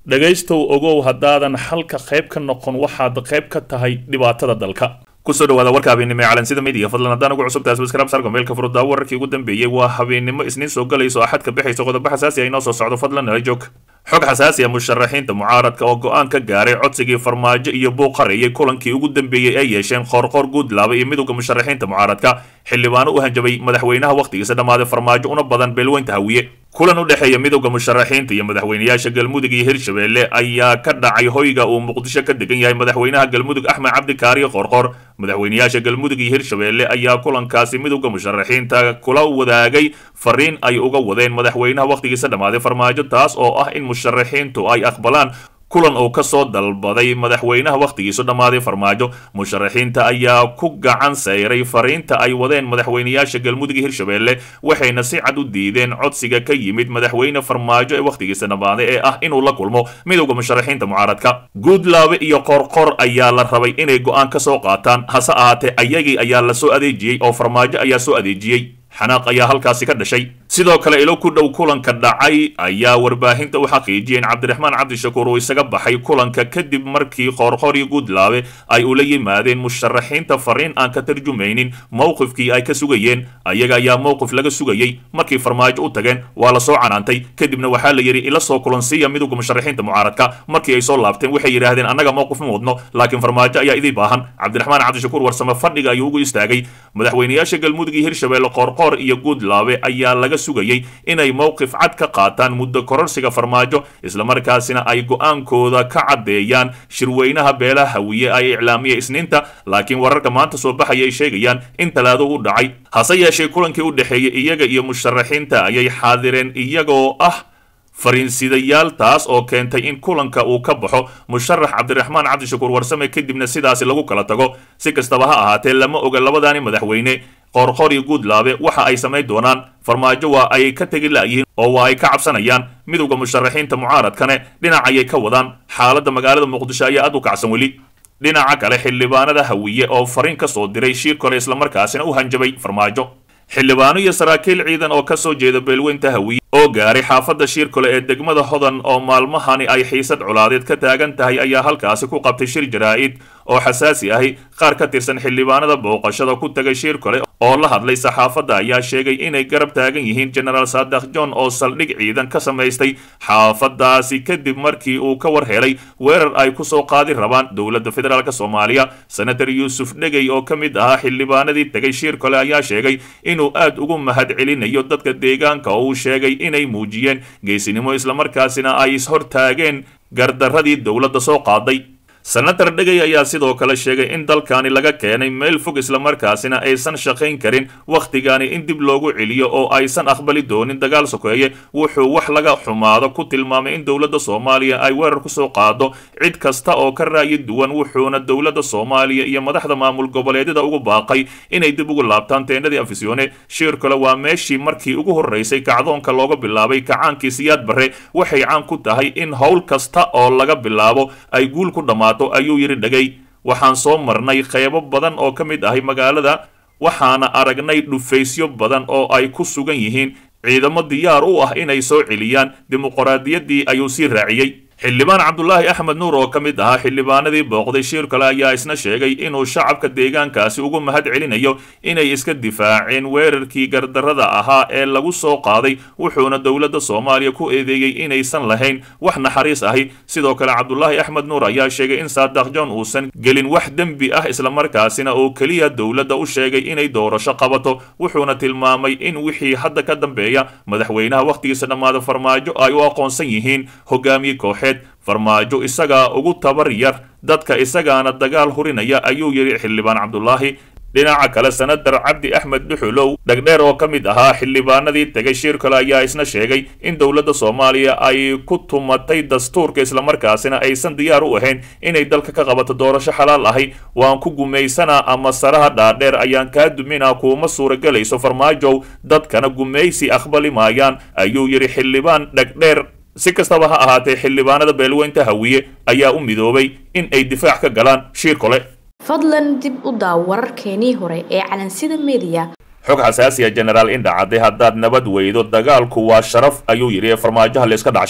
dhegaystow ogow haddaadan xalka qayb ka noqon waxaad qayb ka tahay dhibaatada dalka kusoo dhawaada warka habeennimo ee calansida midiya fadlan haddaan ugu cusub tahay subscribe sarka meelka furuddaa wararkii ugu dambeeyey waa habeennimo isniin soo galayso axad ka bixayso qodobo xasaasi ah inoo soo socdo fadlan nala joog xog xasaasi ah musharaxiinta mucaaradka oo go-aan ka gaaray codsigii farmaajo iyo buuq qareeyay kulankii ugu dambeeyey ay yeesheen qoorqoor guudlaaba iyo midowda musharaxiinta mucaaradka xildhibaano u hanjabay madaxweynaha wakhtigiisa dhammaaday farmaajo una badan beelweynta hawiye kulan u dhexeeya midowda musharaxiinta iyo madaxweynayaasha galmudug iyo hirshabelle ayaa ka dhacay hoyga uu muqdisho ka degan yahay madaxweynaha galmudug axmed cabdikaariyo qoorqoor madaxweynayaasha galmudug iyo hirshabelle ayaa kulankaasi midowda musharaxiinta kula wadaagay fariin ay uga wadeen madaxweynaha wakhtigiisa dhammaaday farmaajo taas oo ah in musharaxiintu ay aqbalaan kulan uu ka soo dalbaday madaxweynaha wakhtigiisu dhammaaday farmaajo musharaxiinta ayaa ku gacan sayray fariinta ay wadeen madaxweynayaasha galmudug iyo hirshabelle waxayna si cad u diideen codsiga ka yimid madaxweyne farmaajo ee wakhtigiisa dhammaaday ee ah inuu la kulmo midowda musharaxiinta mucaaradka guudlaabe iyo qorqor ayaa la rabay inay go-aan ka soo qaataan hase ahaatee ayagii ayaa la soo adeejiyey oo farmaajo ayaa soo adeejiyey xanaaq ayaa halkaasi ka dhashay sidoo kale ilo ku dhow kulanka dhacay ayaa warbaahinta u xaqiijiyeen cabdiraxmaan cabdishakuur uu isaga baxay kulanka kadib markii qoorqoor iyo guudlaabe ay ula yimaadeen musharaxiinta fariin aan ka tarjumaynin mowqifkii ay ka sugayeen ayaga ayaa mowqif laga sugayey markii farmaajo u tageen waa la soo canaantay kadibna waxaa la yidhi ila soo kulansiiya midowga musharaxiinta mucaaradka markii ay soo laabteen waxay yidhaahdeen annaga mowqif ma wadno laakiin farmaajo ayaa idii baahan cabdiraxmaan cabdishakuur warsame fadhiga ayuu ugu istaagay madaxweynayaasha galmudug iyo hirshabelle qoorqoor iyo guudlaabe ayaa laga sugayey inay mowqif cad ka qaataan muddo kororsiga farmaajo islamarkaasina ay go-aankooda ka caddeeyaan shirweynaha beelaha hawiye ay iclaamiya isniinta laakiin wararka maanta soo baxaya ay sheegayaan in talaado u dhacay hase yeeshee kulankii u dhexeeyey iyaga iyo musharaxiinta ayay xaadireen iyagoo ah fariinsidayaal taas oo keentay in kulanka uu ka baxo musharax cabdiraxmaan cabdishakuur warsame kadibna sidaasi lagu kala tago si kastaba ha ahaatee lama oga labadaani madaxweyne qoorqoor iyo guudlaabe waxa ay samayn doonaan farmaajo waa ay ka tegi la'yihiin oo waa ay ka cabsanayaan midowda musharaxiinta mucaaradkane dhinac ayay ka wadaan xaaladda magaalada muqdisho ayaa aad u kacsan weli dhinaca kale xildhibaanada hawiye oo fariin ka soo diray shiir kole islamarkaasina u hanjabay farmaajo xildhibaano iyo saraakiil ciidan oo ka soo jeeda beelweynta hawiye oo gaaray xaafadda shiirkole ee degmada hodan oo maalmahani ay xiisad colaadeed ka taagan tahay ayaa halkaasi ku qabtay shir jaraa'id oo xasaasi ahi qaar ka tirsan xildhibaanada booqashada ku tagay shiirkole oo la hadlay saxaafadda ayaa sheegay inay garab taagan yihiin genaraal saadax john oo saldhig ciidan ka samaystay xaafadaasi kadib markii uu ka war helay weerar ay ku soo qaadi rabaan dowladda federaalk soomaaliya senator yuusuf dhegey oo ka mid ahaa xildhibaanadii tegay shiirkole ayaa sheegay inuu aad ugu mahad celinayo dadka deegaanka oo uu sheegay inay muujiyeen geesinimo islamarkaasina ay ishortaageen gardaradii dowladda soo qaaday senator dhegey ayaa sidoo kale sheegay in dalkani laga keenay meel fog islamarkaasina aysan shaqayn karin wakhtigani in dib loogu celiyo oo aysan aqbali doonin dagaal sokeeye wuxuu wax laga xumaado ku tilmaamay in dowladda soomaaliya ay weerar ku soo qaado cid kasta oo ka raayi duwan wuxuuna dowladda soomaaliya iyo madaxda maamul goboleedyada ugu baaqay inay dib ugu laabtaan teendadii afisyoone shiir kale waa meeshii markii ugu horreysay kacdoonka looga bilaabay kacaankii siyaad barre waxay caan ku tahay in howl kasta oo laga bilaabo ay guul ku dhammaato ayuu yidhi dhegay waxaan soo marnay qeybo badan oo ka mid ahay magaalada waxaana aragnay dhufaysyo badan oo ay ku sugan yihiin ciidamo diyaar u ah inay soo celiyaan dimuqraadiyaddii ayuu sii raaciyey xildhibaan cabdulaahi axmed nuur oo ka mid ahaa xildhibaanadii booqday shiir kale ayaa isna sheegay inuu shacabka deegaankaasi ugu mahad celinayo inay iska difaaceen weerarkii gardarrada ahaa ee lagu soo qaaday wuxuuna dowladda soomaaliya ku eedeeyey inaysan lahayn wax naxariis ahi sidoo kale cabdulaahi axmed nuur ayaa sheegay in saadax john uusan gelin wax dembi ah islamarkaasina oo keliya dowladda u sheegay inay doorasho qabato wuxuuna tilmaamay in wixii hadda ka dambeeya madaxweynaha wakhtigiisa dhammaada farmaajo ay u aqoonsan yihiin hogaamiye kooxeed farmaajo isagaa ugu tabar yar dadka isagaana dagaal hurinaya ayuu yidhi xildhibaan cabdulaahi dhinaca kale senatar cabdi axmed dhuxulow dhegdheer oo ka mid ahaa xildhibaanadii tegay shir kale ayaa isna sheegay in dowladda soomaaliya ay ku tumatay dastuurka islamarkaasina aysan diyaar u ahayn inay dalka ka qabato doorasho xalaal ahi waan ku gumaysanaa ama saraha dhaadheer ayaan kaa duminaa kuuma suuragelayso farmaajow dadkana gumaysi aqbali maayaan ayuu yidhi xildhibaan dhegdheer si kastaba ha ahaatee xildhibaanada beelweynta hawiye ayaa u midoobay in ay difaac ka galaan shiir kole fadlan dib u daaw wararkeenii hore ee calansida mediya xog xasaasiya genaraal indha cadde haddaad nabad weydo dagaalku waa sharaf ayuu yidhi ee farmaajoha layska dhacsho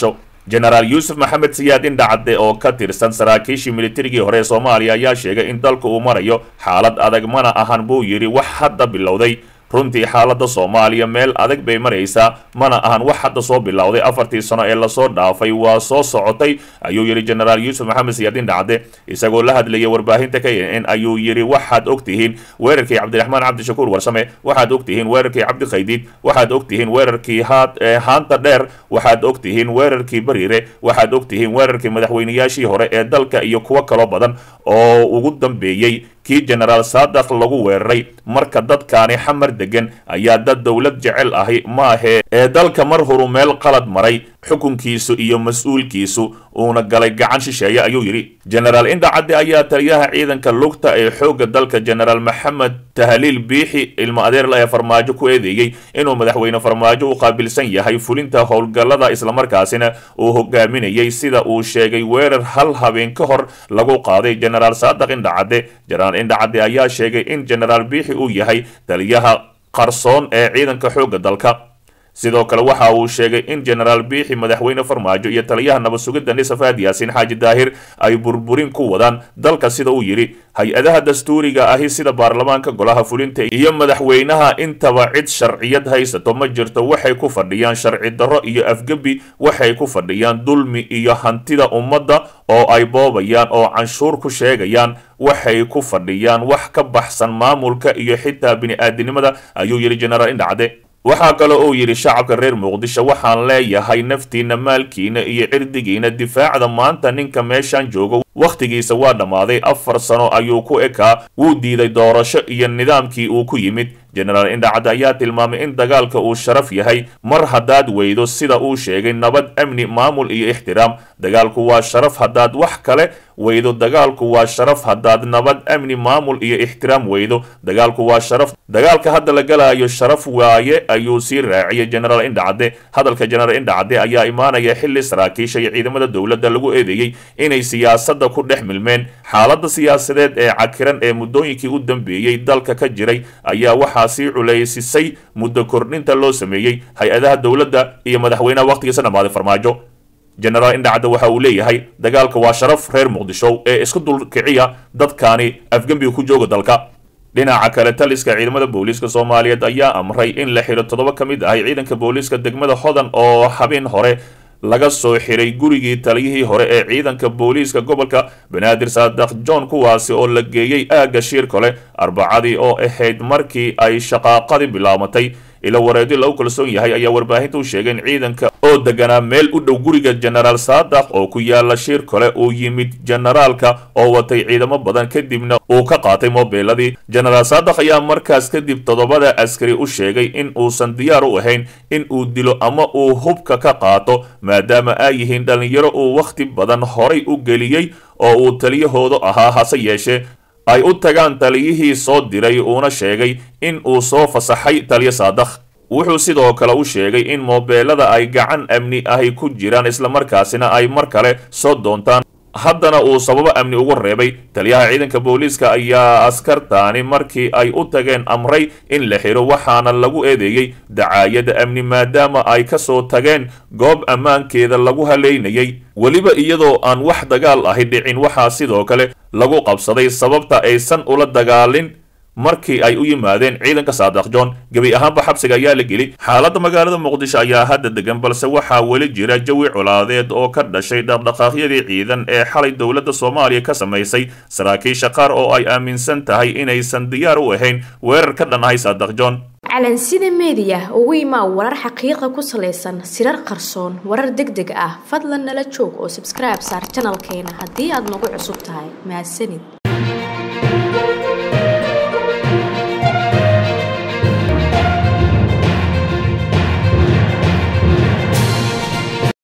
jenaraal yuusuf maxamed siyaad indhacadde oo ka tirsan saraakiishii militarigii hore ee soomaaliya ayaa sheegay in dalku uu marayo xaalad adag mana ahan buu yidhi wax hadda bilowday runtii xaaladda soomaaliya meel adag bay maraysaa mana ahan wax hadda soo bilowday afartii sano ee lasoo dhaafay waa soo socotay ayuu yidhi jenaraal yuusuf maxamed siyaad indhacde isagoo la hadlayay warbaahinta k n n ayuu yidhi waxaad ogtihiin weerarkii cabdiraxmaan cabdishakuur warsame waxaad ogtihiin weerarkii cabdikhaydiid waxaad ogtihiin weerarkii haanta dheer waxaad ogtihiin weerarkii bariire waxaad ogtihiin weerarkii madaxweynayaashii hore ee dalka iyo kuwo kaloo badan oo ugu dambeeyey kii jenaraal saadaq lagu weeraray marka dadkaani xamar degan ayaa dad dowlad jecel ahi maahee ee dalka mar horu meel qalad maray xukunkiisu iyo mas-uulkiisu uuna galay gacan shisheeye ayuu yidhi jenaraal indhacadde ayaa taliyaha ciidanka lugta ee xoogga dalka jenaraal maxamed tahliil biixi ilmo adeerla ee farmaajo ku eedeeyey inuu madaxweyne farmaajo u qaabilsan yahay fulinta howlgallada islamarkaasina uu hogaaminayay sida uu sheegay weerar hal habeen ka hor lagu qaaday jenaraal saadaq indhacadde jenaraal indhacadde ayaa sheegay in jenaraal biixi uu yahay taliyaha qarsoon ee ciidanka xoogga dalka sidoo kale waxa uu sheegay in jenaraal biixi madaxweyne farmaajo iyo taliyaha nabad sugidda nisafaad yaasiin xaaji daahir ay burburin ku wadaan dalka sida uu yidhi hay-adaha dastuuriga ahi sida baarlamaanka golaha fulinta iyo madaxweynaha intaba cid sharciyad haysato ma jirto waxay ku fadhiyaan sharci darro iyo afgebi waxay ku fadhiyaan dulmi iyo hantida ummadda oo ay boobayaan oo canshuur ku sheegayaan waxay ku fadhiyaan wax ka baxsan maamulka iyo xitaa bini-aadinimada ayuu yidhi jenaraal indhacde waxaa kale uu yidhi shacabka reer muqdisho waxaan leeyahay naftiina maalkiina iyo cirdigiina difaacda maanta ninka meeshan joogo wakhtigiisa waa dhammaaday afar sano ayuu ku ekaa wuu diiday doorasho iyo nidaamkii uu ku yimid jenaraal indhacad ayaa tilmaamay in dagaalka uu sharaf yahay mar haddaad weydo sida uu sheegay nabad amni maamul iyo ixtiraam dagaalku waa sharaf haddaad wax kale weydo dagaalku waa sharaf haddaad nabad amni maamul iyo ixtiraam weydo dagaalku waa sharaf dagaalka hadda la galaayo sharaf waaye ayuu sii raaciyay jenaraal indhacadde hadalka jenaraal indhacadde ayaa imaanaya xilli saraakiisha iyo ciidamada dowladda lagu eedeeyey inay siyaasadda ku dhex milmeen xaaladda siyaasadeed ee cakiran ee muddooyinkii u dambeeyey dalka ka jiray ayaa waxaa sii culaysisay muddo kordhinta loo sameeyey hay-adaha dowladda iyo madaxweynaha wakhtigiisa dhammaaday farmaajo jenaraal indhacadde waxa uu leeyahay dagaalka waa sharaf reer muqdisho ee isku dulkiciya dadkaani afgembiga ku jooga dalka dhinaca kale taliska ciidamada booliiska soomaaliyeed ayaa amray in la xidho toddoba ka mid ahay ciidanka booliiska degmada hodan oo habeen hore laga soo xiray gurigii taliyihii hore ee ciidanka booliiska gobolka banaadir saadaq john kuwaasi oo la geeyey aagga shiir kale arbacadii oo ahayd markii ay shaqaaqadii bilaabatay ilo wareedyo lagu kalsoon yahay ayaa warbaahinta u sheegay in ciidanka oo deganaa meel u dhow guriga jenaraal saadaq oo ku yaala shiir kale uu yimid jenaraalka oo watay ciidamo badan kadibna uu ka qaatay moobeeladii jenaraal saadaq ayaa markaas kadib toddobada askari u sheegay in uusan diyaar u ahayn in uu dilo ama uu hubka ka qaato maadaama ay yihiin dhallinyaro uu wakhti badan horay u geliyey oo uu taliyahoodu ahaa hase yeeshee ay u tagaan taliyihii soo diray uuna sheegay in uu soo fasaxay taliyo saadaq wuxuu sidoo kale u sheegay in moobeelada ay gacan amni ahi ku jiraan islamarkaasina ay mar kale soo doontaan haddana uu sababo amni ugu reebay taliyaha ciidanka booliiska ayaa askartaani markii ay u tageen amray in la xiro waxaana lagu eedeeyey dacaayada amni maadaama ay ka soo tageen goob ammaankeeda lagu haleynayay weliba iyadoo aan wax dagaal ahi dhicin waxaa sidoo kale lagu qabsaday sababta aysan ula dagaalin markii ay u yimaadeen ciidanka saadaq john gebi ahaanba xabsiga ayaa la geli xaaladda magaalada muqdisho ayaa hadda degan balse waxaa weli jira jawi colaadeed oo ka dhashay dhaqdhaqaaqyadii ciidan ee xalay dowladda soomaaliya ka samaysay saraakiisha qaar oo ay aaminsan tahay inaysan diyaar u ahayn weerar ka dhan ahay saadaq john calansida meediya ugu imaa warar xaqiiqa ku salaysan sirar qarsoon warar deg deg ah fadlan nala joog oo sabskribe saar janalkeena haddii aad nagu cusub tahay mahadsanid